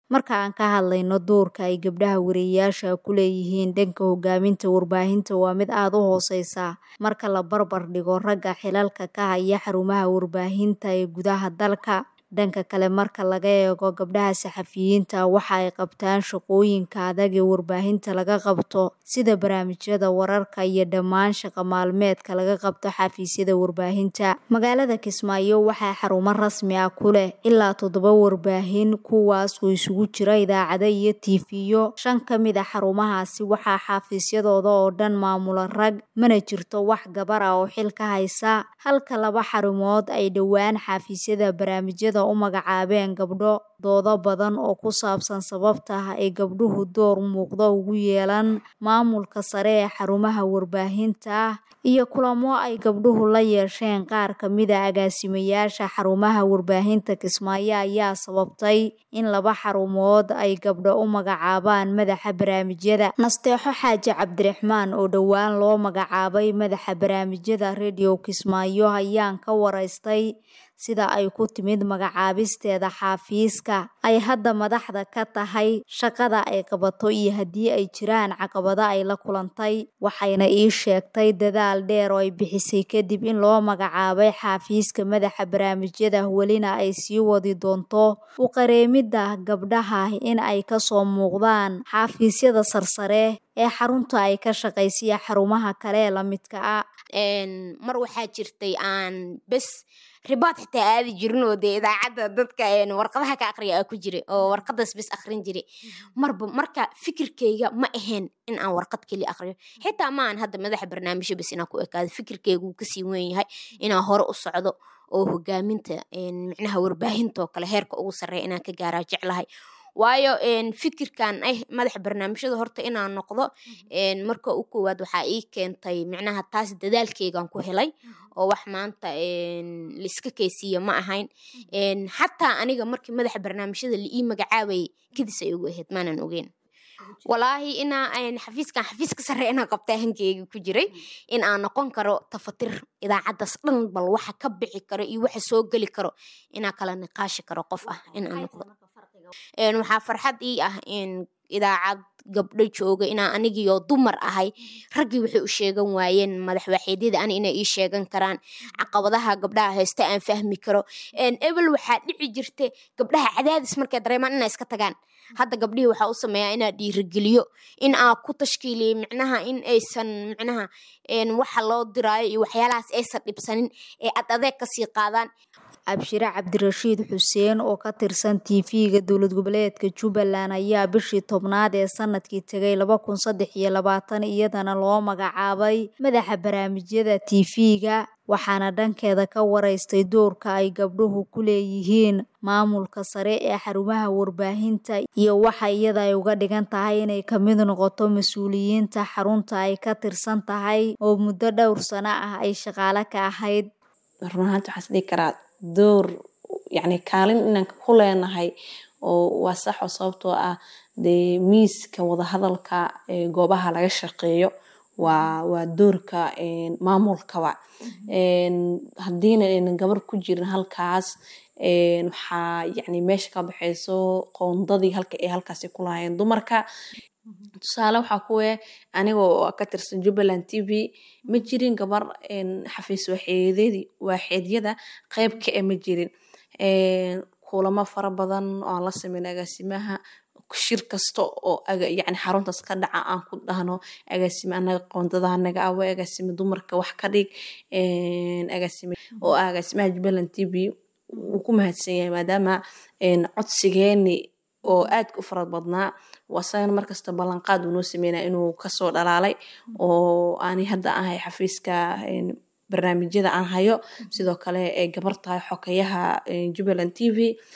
marka aan ka hadlayno doorka ay gabdhaha wariyeyaasha ku leeyihiin dhanka hogaaminta warbaahinta waa mid aada u hooseysa marka la barbar dhigo ragga xilalka ka haya xarumaha warbaahinta ee gudaha dalka dhanka kale marka laga eego gabdhaha saxafiyiinta waxa ay qabtaan shaqooyinka adag ee warbaahinta laga qabto sida barnaamijyada wararka iyo dhammaan shaqo maalmeedka laga qabto xafiisyada warbaahinta magaalada kismaayo waxaa xarumo rasmi ah ku leh ilaa toddoba warbaahin kuwaas oo isugu jira idaacado iyo tiifiyo shan ka mid a xarumahaasi waxaa xafiisyadooda oo dhan maamula rag mana jirto wax gabar ah oo xil ka haysa halka laba xarumood ay dhowaan xafiisyada barnaamijyada u magacaabeen gabdho doodo badan oo ku saabsan sababta ay gabdhuhu door muuqda ugu yeelan maamulka sare ee xarumaha warbaahinta iyo kulamo ay gabdhuhu la yeesheen qaar ka mid a agaasimayaasha xarumaha warbaahinta kismaayo ayaa sababtay in laba xarumood ay gabdho u magacaabaan madaxa barnaamijyada nasteexo xaaji cabdiraxmaan oo dhowaan loo magacaabay madaxa barnaamijyada rediyo kismaayo ayaan ka waraystay sida ay ku timid magacaabisteeda xaafiiska ay hadda madaxda ka tahay shaqada ay qabato iyo haddii ay jiraan caqabado ay la kulantay waxayna ii sheegtay dadaal dheer oo ay bixisay kadib in loo magacaabay xaafiiska madaxa barnaamijyada welina ay sii wadi doonto u qareemidda gabdhaha in ay kasoo muuqdaan xaafiisyada sarsare ee xarunta ay ka shaqaysiya xarumaha kale ee lamidka ah mar waxaa jirtay aan bes ribood xitaa aadi jirin oo dee idaacadda dadka warqadaha ka aqriya aa ku jira oo warqadaas bes aqrin jira marba marka fikirkeyga ma ahayn in aan warqad keli aqriyo xitaa ma aan hadda madaxa barnaamijyo bes inaan ku ekaado fikirkeyga wuu kasii weyn yahay inaan hore u socdo oo hogaaminta micnaha warbaahinta oo kale heerka ugu sarreeya inaan ka gaaraa jeclahay waayo fikirkan ah madaxa barnaamijyada horta inaan noqdo marka u koowaad waxaa ii keentay micnaha taas dadaalkeygan ku helay oo wax maanta laiska keysiiya ma ahayn xataa aniga markii madaxa barnaamijyada la ii magacaabayay kadis ay ugu ahayd maanan ogeyn walaahi inaa xafiiskan xafiiska sare inaan qabtaa hankeyga ku jiray in aan noqon karo tafatir idaacaddaas dhan bal waxa ka bixi karo iyo waxa soo geli karo inaa kala niqaashi karo qof ah in aan noqdo waxaa farxad ii ah in idaacad gabdho jooga inaa anigiyo dumar ahay raggii waxay u sheegan waayeen madaxwaaxeedyada ani inay ii sheegan karaan caqabadaha gabdhaha haysta aan fahmi karo ebel waxaa dhici jirta gabdhaha cadaadis markay dareemaan inay iska tagaan hadda gabdhihii waxaa u sameeyaa inaa dhiirigeliyo in aa ku tashkiiliyo micnaha in aysan micnaha waxa loo diraayo iyo waxyaalahaas aysan dhibsanin ee ad adeeg kasii qaadaan abshire cabdirashiid xuseen oo ka tirsan tv-ga dowlad goboleedka jubbaland ayaa bishii tobnaad ee sanadkii tegay laba kun saddex iyo labaatan iyadana loo magacaabay madaxa barnaamijyada tv-ga waxaana dhankeeda ka waraystay doorka ay gabdhuhu ku leeyihiin maamulka sare ee xarumaha warbaahinta iyo waxa iyada ay uga dhigan tahay inay kamid noqoto mas-uuliyiinta xarunta ay ka tirsan tahay oo muddo dhowr sano ah ay shaqaale ka ahayd runahaanta waxaan isdhihi karaa door yacni kaalin inaan ku leenahay oo waa sax oo sababtoo ah dee miiska wadahadalka goobaha laga shaqeeyo waa waa doorka maamulkaba haddiina aynan gabar ku jirin halkaas waxaa yacni meesha ka baxayso qoondadii halka ay halkaasi ku lahaayeen dumarka tusaale waxaa kuwe aniga oo ka tirsan jubbaland t v ma jirin gabar xafiis waaxeedyadii waaxeedyada qeyb ka e ma jirin kulamo fara badan oo aan la sameyn agaasimaha shir kasta oo yani xaruntaas ka dhaca aan ku dhahno agaasime anaga qoondada anaga awa agaasime dumarka wax ka dhig agaasime oo ah agaasimaha jubbaland t v wuu ku mahadsan yahay maadaama codsigeeni oo aadka u farad badnaa wasagana markasta ballanqaad uu noo sameynaya inuu kasoo dhalaalay oo aanay hadda ahay xafiiska barnaamijyada aan hayo sidoo kale ay gabar tahay xokayaha jubbaland t v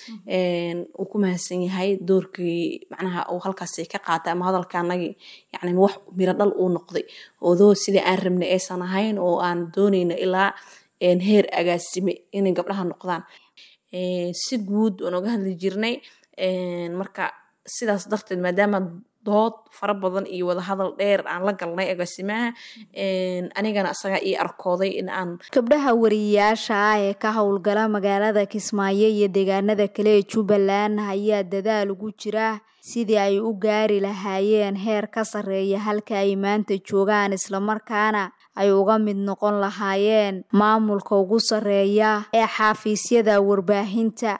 uu ku mahadsan yahay doorkii macnaha uu halkaasi ka qaatay ama hadalka anagii yani wax miro dhal uu noqday odoo sidii aan rabnay aysan ahayn oo aan doonayno ilaa heer agaasime inay gabdhaha noqdaan si guud waan oga hadli jirnay marka sidaas darteed maadaama dood fara badan iyo wadahadal dheer aan la galnay agaasimaha anigana isaga ii arkooday in aan gabdhaha wariyayaasha ah ee ka howlgala magaalada kismaayo iyo deegaanada kale ee jubbaland ayaa dadaal ugu jira sidii ay u gaari lahaayeen heer ka sarreeya halka ay maanta joogaan islamarkaana ay uga mid noqon lahaayeen maamulka ugu sarreeya ee xafiisyada warbaahinta